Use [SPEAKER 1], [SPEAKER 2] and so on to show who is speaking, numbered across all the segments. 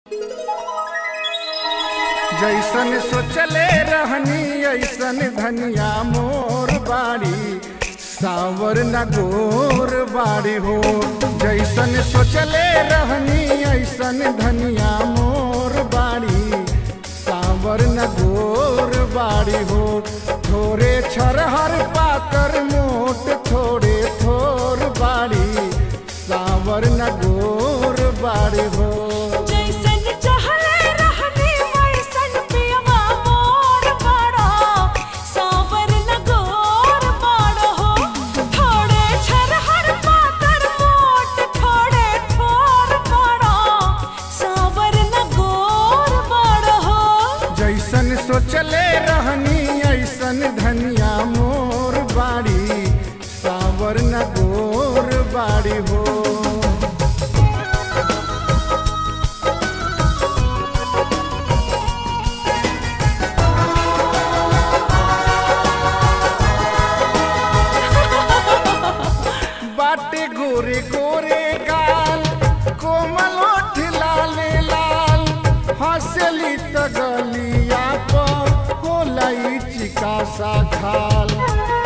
[SPEAKER 1] जैसन सोचले रहनी ऐसन धनिया मोर बाड़ी सावर न गोर बाड़ी हो जैसन सोचले रहनी ऐसन धनिया मोर बाड़ी सावर न गोर बाड़ी हो थोरे छरहर पातर मोट थोड़े थोर बाड़ी सावर न गोर बाड़ी हो
[SPEAKER 2] जैसन चाहले रहनी वैसन पियवा मोर बड़ा सावर न गोर बड़ा हो थोड़े छरहर पातर मोट थोड़े थोर बड़ा सावर न गोर बड़ा हो
[SPEAKER 1] जैसन सोचले रहनी ऐसन धनिया मोर बाड़ी सावर न गोर बाड़ी हो बाटे गोरे गोरे गाल कोमल ओठ लाले लाल हंसली त गलिया पर होला ई चिका सा खाल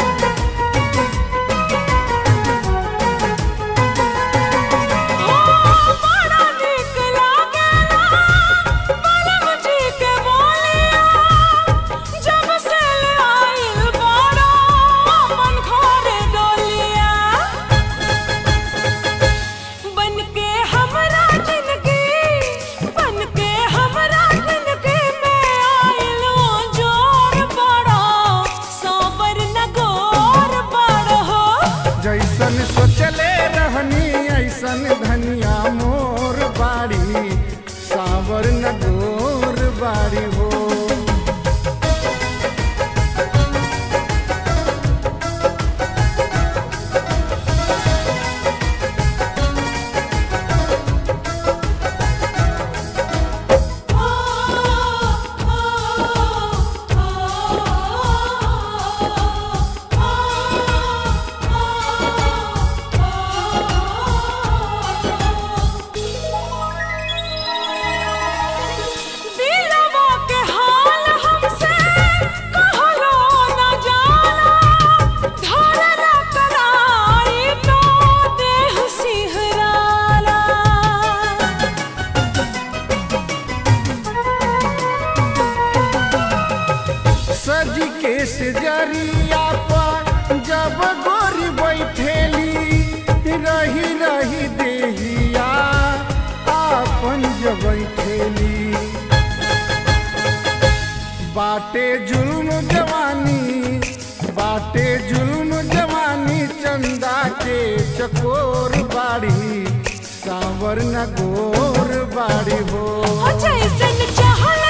[SPEAKER 2] बड़ा नीक लागेला बलम जी के बोलिया जब से ले आइल बड़ा मन घरे डोलिया बनके हमरा जिंदगी बनके हमरा जिंदगी में आइल जोर बड़ा साबर न गोर बड़ा हो
[SPEAKER 1] जैसन सोचले रहनी ऐसन धनिया मोर बाड़ी सावर न गोर बाड़ी हो
[SPEAKER 2] दिलवा के हाल हमसे कहलो न जाला धरला कराई तो देह सिहराला
[SPEAKER 1] सज के सजरिया पर जब गोरी बैठेली रही रही देहिया आपन जब बैठेली बाटे जुल्म जवानी बाटे जुल्म जवानी चंदा के चकोर बाड़ी सावर न गोर बाड़ी हो
[SPEAKER 2] हो जैसन चाहला